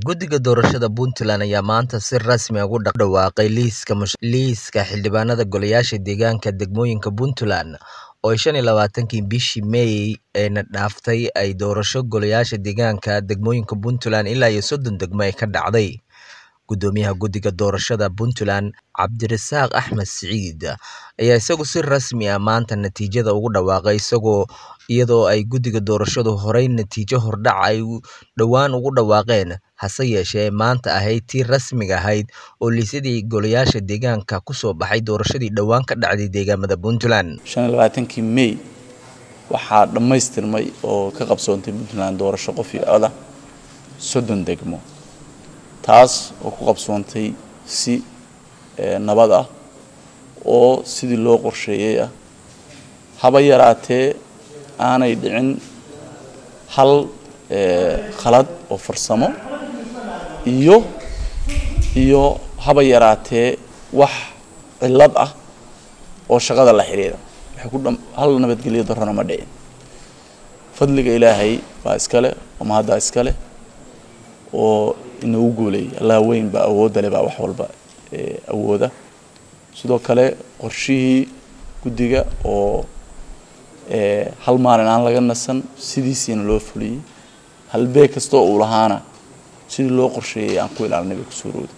Guddiga Doorashada Puntland ayaa maanta si rasmi ah ugu dhawaaqay liiska xildhibaanada golayaasha deegaanka degmooyinka Puntland oo shan iyo labaatankii bishii May eena dhaaftay ay doorasho golayaasha deegaanka degmooyinka Puntland ilaa iyo soddon degmo ay ka dhacday. Guddoomiyaha Guddiga Doorashada Puntland Cabdirasaaq Axmed Siciid ayaa isagu si rasmi ah maanta natiijada ugu dhawaaqay isagoo iyadoo ay guddiga doorashadu horey natiijo hordhac ay dhowaan ugu dhawaaqeen hase yeeshee maanta ahayd tii rasmiga ahayd oo liisyadii golayaasha deegaanka kusoo baxay doorashadii dhowaan ka dhacday deegaamada Puntland. shan iyo labaatankii May waxaa dhammaystirmay oo ka qabsoontay Puntland doorasho qof iyo cod ah soddon degmo taas oo ku qabsoontay si nabad ah oo sidii loo qorsheeyey ah haba yaraatee aanay dhicin hal khalad oo farsamo iyo iyo haba yaraatee wax cillad ah oo shaqada la xiriira waxay ku hal nabadgelyo darrona ma dhicin fadliga ilaahay baa iskale oo mahaddaa iskale oo inagu guuleeyay allah weyn baa awoodda leh baa wax walba awooda sidoo kale qorshihii guddiga oo hal maalin aan laga nasan sidiisiina loo fuliyey halbeeg kastoo uu lahaana sidii loo qorsheeyay aan ku ilaalinay bay kusoo rooday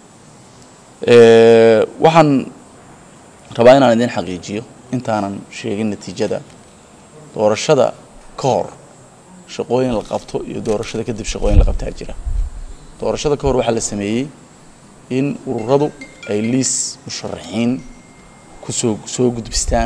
waxaan rabaa inaan idin xaqiijiyo intaanan sheegin natiijada doorashada ka hor shaqooyin la qabto iyo doorashada kadib shaqooyin la qabtaa jira doorashada ka hor waxaa la sameeyey in ururadu ay liis musharaxiin kusoo soo gudbistaan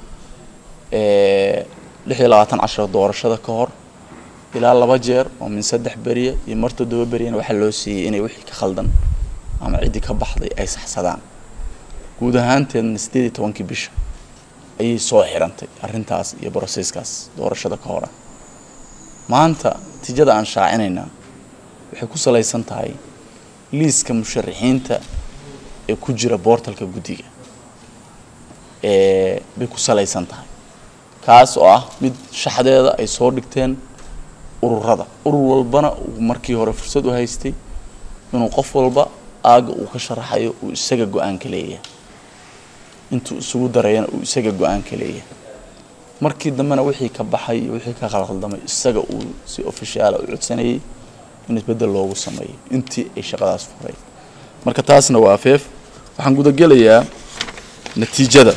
lix iyo labaatan cashar doorashada ka hor ilaa laba jeer oo min saddex beriya iyo mar toddoba beriyana waxaa loo siiyey inay wixii ka khaldan ama ciddii ka baxday ay saxsadaan guud ahaanteedna siddeed iyo tobankii bisha ayay soo xirantay arrintaas iyo broseskaas doorashada ka hor ah maanta natiijada aan shaacinaynaa waxay ku salaysan tahay liiska musharaxiinta ee ku jira boortalka guddiga bay ku salaysan tahay kaas oo ah mid shaxdeeda ay soo dhigteen ururada urur walbana uu markii hore fursad u haystay inuu qof walba aaga uu ka sharaxayo uu isaga go-aanka leeyahay intuu isugu darayana uu isaga go-aanka leeyahay markii dambena wixii ka baxay iyo wixii ka khalkhaldamay isaga uu si ofishaala u codsanayay in isbeddel loogu sameeyo intii ay shaqadaas furay marka taasna waa afeef waxaan gudagelayaa natiijada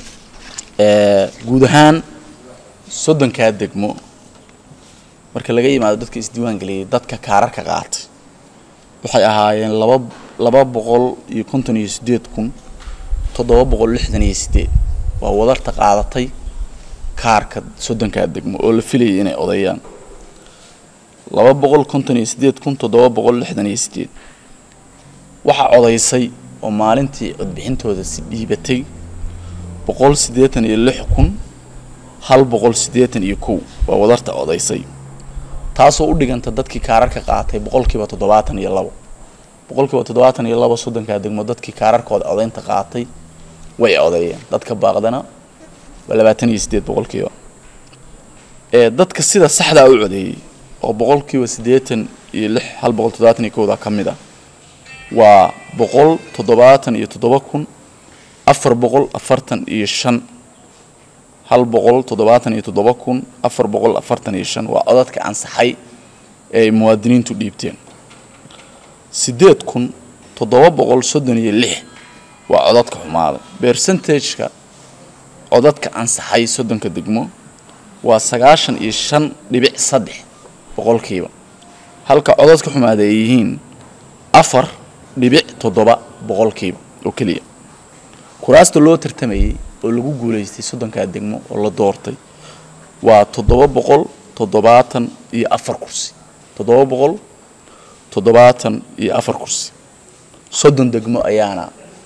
guud ahaan soddonkaa degmo marka laga yimaado dadka isdiiwaan geliyay dadka kaararka qaatay waxay ahaayeen laba laba boqol iyo konton iyo siddeed kun toddoba boqol lixdan iyo siddeed waa wadarta qaadatay kaarka soddonkaa degmo oo la filayay inay odayaan laba boqol konton iyo siddeed kun toddoba boqol lixdan iyo siddeed waxaa codaysay oo maalintii codbixintooda si dhiibatay boqol siddeetan iyo lix kun hal boqol siddeetan iyo kow waa wadarta codaysay taasoo u dhiganta dadkii kaararka qaatay boqolkiiba toddobaatan iyo labo boqolkiiba toddobaatan iyo labo soddonkaa degmo dadkii kaararkooda codaynta qaatay way codeeyeen dadka baaqdana waa labaatan iyo siddeed boqolkiiba ee dadka sida saxdaa u codeeyey oo boqolkiiba siddeetan iyo lix hal boqol toddobaatan iyo kowda ka mid ah waa boqol toddobaatan iyo toddoba kun afar boqol afartan iyo shan hal boqol toddobaatan iyo toddoba kun afar boqol afartan iyo shan waa codadka ansaxay ee ay muwaadiniintu dhiibteen siddeed kun toddoba boqol soddon iyo lix waa codadka xumaaday percentageka codadka ansaxay soddonka degmo waa sagaashan iyo shan dhibic saddex boqolkiiba halka codadka xumaada ay yihiin afar dhibic toddoba boqolkiiba oo keliya kuraasta loo tartamayay oo lagu guulaystay soddonkaa degmo oo la doortay waa toddoba boqol toddobaatan iyo afar kursi toddoba boqol toddobaatan iyo afar kursi soddon degmo ayaana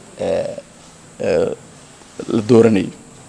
la dooranayay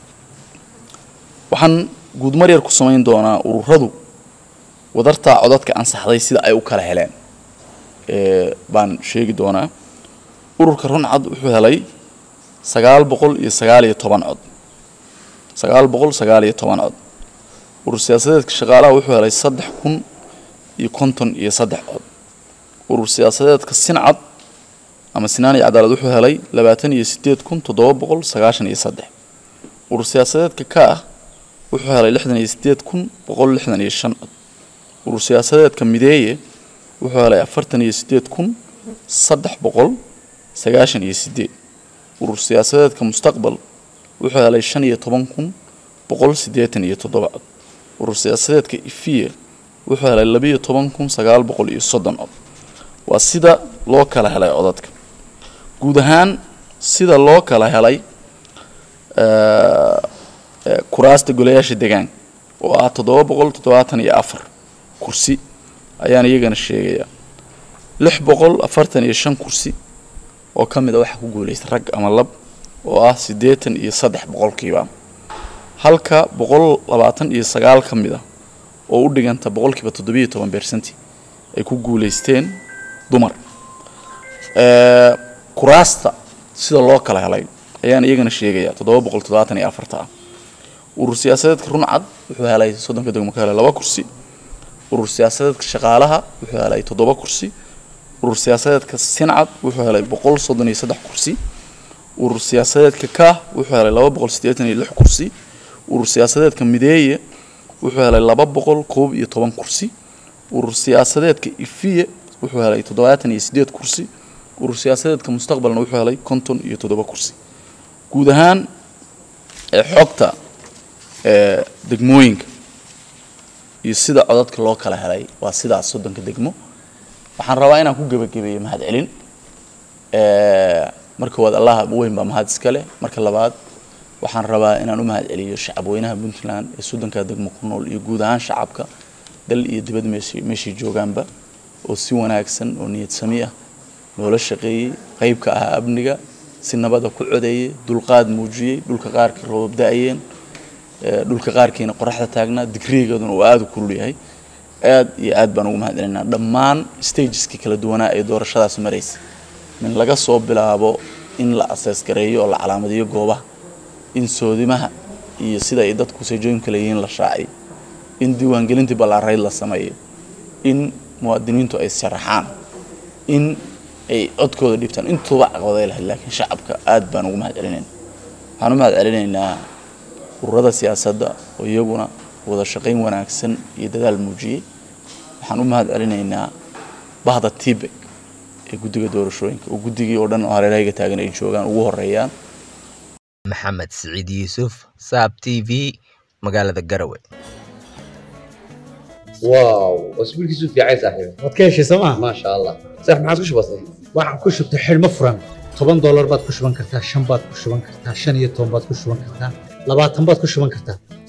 waxaan guudmar yar ku samayn doonaa ururadu wadartaa codadka ansaxday sida ay u kala heleen baan sheegi doonaa ururka runcad wuxuu helay sagaal boqol iyo sagaal iyo toban cod sagaal boqol sagaal iyo toban cod urur siyaasadeedka shaqaalaha wuxuu helay saddex kun iyo konton iyo saddex cod urur siyaasadeedka sincad ama sinaan iyo cadaalad wuxuu helay labaatan iyo sideed kun toddoba boqol sagaashan iyo saddex urur siyaasadeedka ka ah wuxuu helay lixdan iyo sideed kun boqol lixdan iyo shan cod urur siyaasadeedka mideeye wuxuu helay afartan iyo sideed kun saddex boqol sagaashan iyo sideed urur siyaasadeedka mustaqbal wuxuu helay shan iyo toban kun boqol siddeetan iyo toddoba cod urur siyaasadeedka ifiye wuxuu helay labiyo toban kun sagaal boqol iyo soddon cod waa sida loo kala helay codadka guud ahaan sida loo kala helay kuraasta golayaasha deegaanka oo ah toddoba boqol toddobaatan iyo afar kursi ayaan iyagana sheegayaa lix boqol afartan iyo shan kursi oo ka mid a waxaa ku guulaysta rag ama lab oo ah siddeetan iyo saddex boqolkiiba halka boqol labaatan iyo sagaal ka mid a oo u dhiganta boqolkiiba toddobiyo toban beersanti ay ku guulaysteen dumar kuraasta sida loo kala helay ayaan iyagana sheegayaa toddoba boqol toddobaatan iyo afarta ah urur siyaasadeedka runcad wuxuu helay soddonka degmo ka helay laba kursi urur siyaasadeedka shaqaalaha wuxuu helay toddoba kursi urur siyaasadeedka sincad wuxuu helay boqol soddon iyo saddex kursi urur siyaasadeedka kaah wuxuu helay laba boqol siddeetan iyo lix kursi urur siyaasadeedka mideeye wuxuu helay laba boqol koob iyo toban kursi urur siyaasadeedka ifiye wuxuu helay toddobaatan iyo siddeed kursi urur siyaasadeedka mustaqbalna wuxuu helay konton iyo toddoba kursi guud ahaan xogta degmooyinka iyo sida codadka loo kala helay waa sidaas soddonka degmo waxaan rabaa inaan ku gebagabeeyo mahad celin marka waad allaha weyn baa mahad iska leh marka labaad waxaan rabaa inaan u mahad celiyo shacabweynaha puntland ee soddonka degmo ku nool iyo guud ahaan shacabka dal iyo dibad meeshii meeshay joogaanba oo si wanaagsan oo niyad sami ah loola shaqeeyey qayb ka ahaa amniga si nabada ku codeeyey dulqaad muujiyey dhulka qaarkii roobab da-ayeen dhulka qaarkiina qoraxda taagnaa digrigeeduna uu aada u kulul yahay aad iyo aad baan ugu mahad celinaa dhammaan stageskii kala duwanaa ee doorashadaas maraysay min laga soo bilaabo in la asees gareeyo oo la calaamadiyo goobaha in soodimaha iyo sida ay dadku seejooyin kale yihiin la shaaciyo in diiwaangelintii ballaarayd la sameeyo in muwaadiniintu ay sharaxaan in ay codkooda dhibtaan intuuba caqabaday lahayd laakiin shacabka aad baan ugu mahad celinayna waxaan u mahad celinaynaa ururada siyaasadda oo iyaguna wada shaqayn wanaagsan iyo dadaal muujiyey waxaan u mahad celinaynaa bahda tibek ee guddiga doorashooyinka oo guddigii oo dhan oo hareerahayga taagan ay joogaan ugu horeeyaan maxamed siciid yuusuf saab t v magaalada garowe واو اسبوع كيسو في عايز صاحبي waad ka heshay sooma ما شاء الله صح ما عادش بسيط waxaan ku shubtay xidhmo furan toban doolar baad ku shuban kartaa shan baad ku shuban kartaa shan iyo toban baad ku shuban kartaa labaatan baad ku shuban kartaa